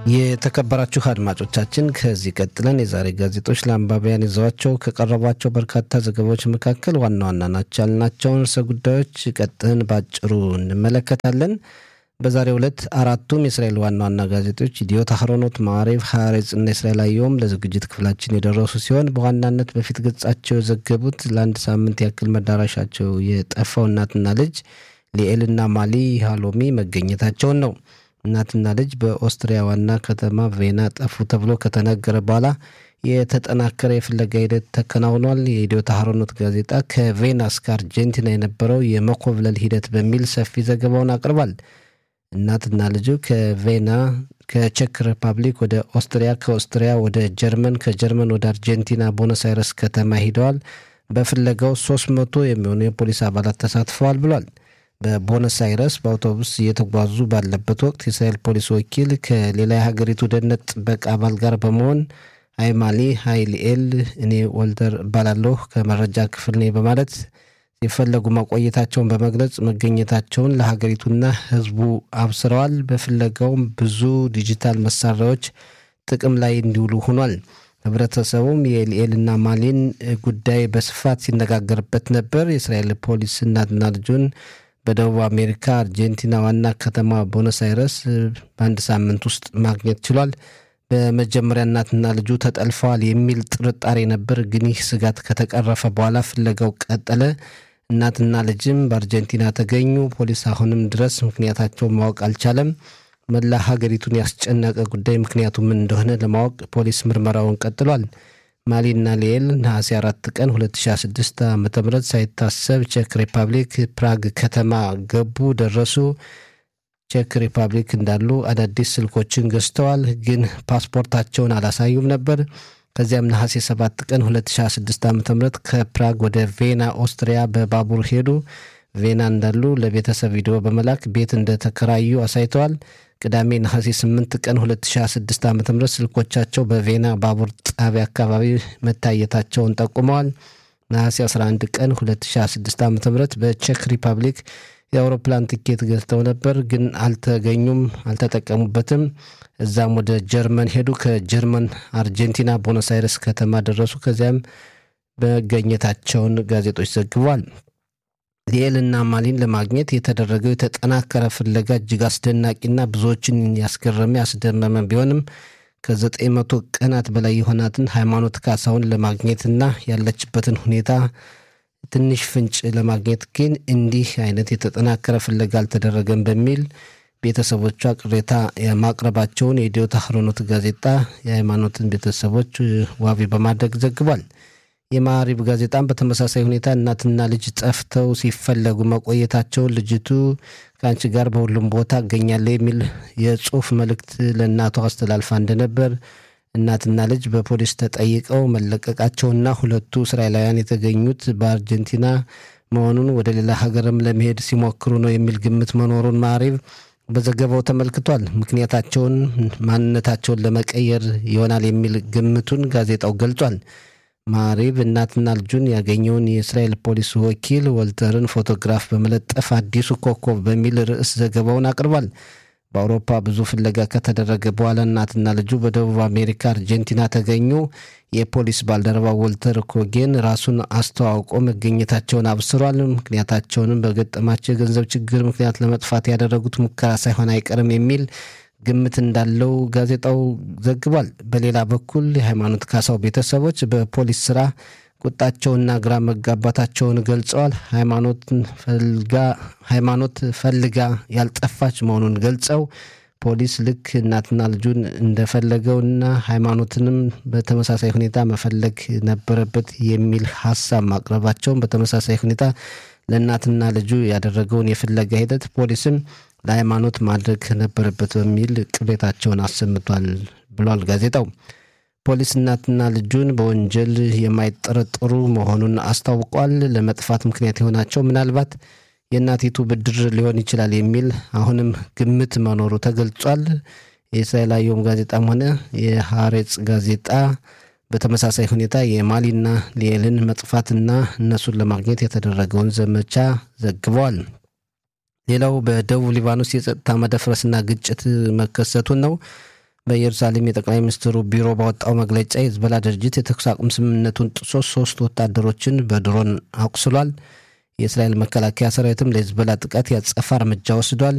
የተከበራችሁ አድማጮቻችን ከዚህ ቀጥለን የዛሬ ጋዜጦች ለአንባቢያን ይዘዋቸው ከቀረቧቸው በርካታ ዘገባዎች መካከል ዋና ዋና ናቸው ያልናቸውን ርዕሰ ጉዳዮች ቀጥን ባጭሩ እንመለከታለን። በዛሬው ዕለት አራቱም የእስራኤል ዋና ዋና ጋዜጦች ኢዲዮት፣ አህሮኖት፣ ማዕሬቭ፣ ሐሬጽ እና እስራኤል አየሁም ለዝግጅት ክፍላችን የደረሱ ሲሆን በዋናነት በፊት ገጻቸው የዘገቡት ለአንድ ሳምንት ያክል መዳረሻቸው የጠፋው እናትና ልጅ ሊኤልና ማሊ ሃሎሚ መገኘታቸውን ነው። እናትና ልጅ በኦስትሪያ ዋና ከተማ ቬና ጠፉ ተብሎ ከተነገረ በኋላ የተጠናከረ የፍለጋ ሂደት ተከናውኗል። የኢዲዮት አህሮኖት ጋዜጣ ከቬና እስከ አርጀንቲና የነበረው የመኮብለል ሂደት በሚል ሰፊ ዘገባውን አቅርቧል። እናትና ልጁ ከቬና ከቼክ ሪፐብሊክ ወደ ኦስትሪያ፣ ከኦስትሪያ ወደ ጀርመን፣ ከጀርመን ወደ አርጀንቲና ቦኖስ አይረስ ከተማ ሂደዋል። በፍለጋው ሶስት መቶ የሚሆኑ የፖሊስ አባላት ተሳትፈዋል ብሏል። በቦነስ አይረስ በአውቶቡስ እየተጓዙ ባለበት ወቅት የእስራኤል ፖሊስ ወኪል ከሌላ የሀገሪቱ ደህንነት ጥበቃ አባል ጋር በመሆን ሀይ ማሊ ሀይ ሊኤል፣ እኔ ወልተር እባላለሁ ከመረጃ ክፍል ነኝ በማለት ሲፈለጉ ማቆየታቸውን በመግለጽ መገኘታቸውን ለሀገሪቱና ሕዝቡ አብስረዋል። በፍለጋውም ብዙ ዲጂታል መሳሪያዎች ጥቅም ላይ እንዲውሉ ሆኗል። ህብረተሰቡም የሊኤልና ማሊን ጉዳይ በስፋት ሲነጋገርበት ነበር። የእስራኤል ፖሊስ እናትና ልጁን በደቡብ አሜሪካ አርጀንቲና ዋና ከተማ ቦነስ አይረስ በአንድ ሳምንት ውስጥ ማግኘት ችሏል። በመጀመሪያ እናትና ልጁ ተጠልፈዋል የሚል ጥርጣሬ ነበር፣ ግን ይህ ስጋት ከተቀረፈ በኋላ ፍለጋው ቀጠለ። እናትና ልጅም በአርጀንቲና ተገኙ። ፖሊስ አሁንም ድረስ ምክንያታቸውን ማወቅ አልቻለም። መላ ሀገሪቱን ያስጨነቀ ጉዳይ ምክንያቱ ምን እንደሆነ ለማወቅ ፖሊስ ምርመራውን ቀጥሏል። ማሊና ሊኤል ነሐሴ አራት ቀን 2006 ዓ ም ሳይታሰብ ቼክ ሪፐብሊክ ፕራግ ከተማ ገቡ፣ ደረሱ። ቼክ ሪፐብሊክ እንዳሉ አዳዲስ ስልኮችን ገዝተዋል፣ ግን ፓስፖርታቸውን አላሳዩም ነበር። ከዚያም ነሐሴ 7 ቀን 2026 ዓ ም ከፕራግ ወደ ቬና ኦስትሪያ በባቡር ሄዱ። ቬና እንዳሉ ለቤተሰብ ቪዲዮ በመላክ ቤት እንደተከራዩ አሳይተዋል። ቅዳሜ ነሐሴ 8 ቀን 2026 ዓ ም ስልኮቻቸው በቬና ባቡር ጣቢያ አካባቢ መታየታቸውን ጠቁመዋል። ነሐሴ 11 ቀን 2026 ዓ ም በቼክ ሪፐብሊክ የአውሮፕላን ትኬት ገዝተው ነበር፣ ግን አልተገኙም፣ አልተጠቀሙበትም። እዛም ወደ ጀርመን ሄዱ። ከጀርመን አርጀንቲና ቦኖስ አይረስ ከተማ ደረሱ። ከዚያም መገኘታቸውን ጋዜጦች ዘግቧል። ሊኤልና ማሊን ለማግኘት የተደረገው የተጠናከረ ፍለጋ እጅግ አስደናቂና ብዙዎችን ያስገረመ ያስደመመ ቢሆንም ከዘጠኝ መቶ ቀናት በላይ የሆናትን ሃይማኖት ካሳውን ለማግኘትና ያለችበትን ሁኔታ ትንሽ ፍንጭ ለማግኘት ግን እንዲህ አይነት የተጠናከረ ፍለጋ አልተደረገም በሚል ቤተሰቦቿ ቅሬታ ማቅረባቸውን የኢዲዮት አህሮኖት ጋዜጣ የሃይማኖትን ቤተሰቦች ዋቢ በማድረግ ዘግቧል። የማዕሪብ ጋዜጣም በተመሳሳይ ሁኔታ እናትና ልጅ ጠፍተው ሲፈለጉ መቆየታቸውን ልጅቱ ከአንቺ ጋር በሁሉም ቦታ እገኛለሁ የሚል የጽሁፍ መልእክት ለእናቷ አስተላልፋ እንደነበር እናትና ልጅ በፖሊስ ተጠይቀው መለቀቃቸውና ሁለቱ እስራኤላውያን የተገኙት በአርጀንቲና መሆኑን ወደ ሌላ ሀገርም ለመሄድ ሲሞክሩ ነው የሚል ግምት መኖሩን ማዕሪብ በዘገባው ተመልክቷል። ምክንያታቸውን ማንነታቸውን ለመቀየር ይሆናል የሚል ግምቱን ጋዜጣው ገልጿል። ማሪብ እናትና ልጁን ያገኘውን የእስራኤል ፖሊስ ወኪል ወልተርን ፎቶግራፍ በመለጠፍ አዲሱ ኮከብ በሚል ርዕስ ዘገባውን አቅርቧል። በአውሮፓ ብዙ ፍለጋ ከተደረገ በኋላ እናትና ልጁ በደቡብ አሜሪካ አርጀንቲና ተገኙ። የፖሊስ ባልደረባ ወልተር ኮጌን ራሱን አስተዋውቆ መገኘታቸውን አብስሯል። ምክንያታቸውንም በገጠማቸው የገንዘብ ችግር ምክንያት ለመጥፋት ያደረጉት ሙከራ ሳይሆን አይቀርም የሚል ግምት እንዳለው ጋዜጣው ዘግቧል። በሌላ በኩል የሃይማኖት ካሳው ቤተሰቦች በፖሊስ ስራ ቁጣቸውና ግራ መጋባታቸውን ገልጸዋል። ሃይማኖት ፈልጋ ያልጠፋች መሆኑን ገልጸው ፖሊስ ልክ እናትና ልጁን እንደፈለገውና ሃይማኖትንም በተመሳሳይ ሁኔታ መፈለግ ነበረበት የሚል ሀሳብ ማቅረባቸውን በተመሳሳይ ሁኔታ ለእናትና ልጁ ያደረገውን የፍለጋ ሂደት ፖሊስም ለሃይማኖት ማድረግ ነበረበት በሚል ቅሬታቸውን አሰምቷል ብሏል ጋዜጣው። ፖሊስ እናትና ልጁን በወንጀል የማይጠረጠሩ መሆኑን አስታውቋል። ለመጥፋት ምክንያት የሆናቸው ምናልባት የእናቲቱ ብድር ሊሆን ይችላል የሚል አሁንም ግምት መኖሩ ተገልጿል። የእስራኤል አየም ጋዜጣም ሆነ የሐሬጽ ጋዜጣ በተመሳሳይ ሁኔታ የማሊና ሊኤልን መጥፋትና እነሱን ለማግኘት የተደረገውን ዘመቻ ዘግበዋል። ሌላው በደቡብ ሊባኖስ የጸጥታ መደፍረስና ግጭት መከሰቱን ነው። በኢየሩሳሌም የጠቅላይ ሚኒስትሩ ቢሮ ባወጣው መግለጫ የሂዝቦላ ድርጅት የተኩስ አቁም ስምምነቱን ጥሶ ሶስት ወታደሮችን በድሮን አቁስሏል። የእስራኤል መከላከያ ሰራዊትም ለሂዝቦላ ጥቃት ያጸፋ እርምጃ ወስዷል።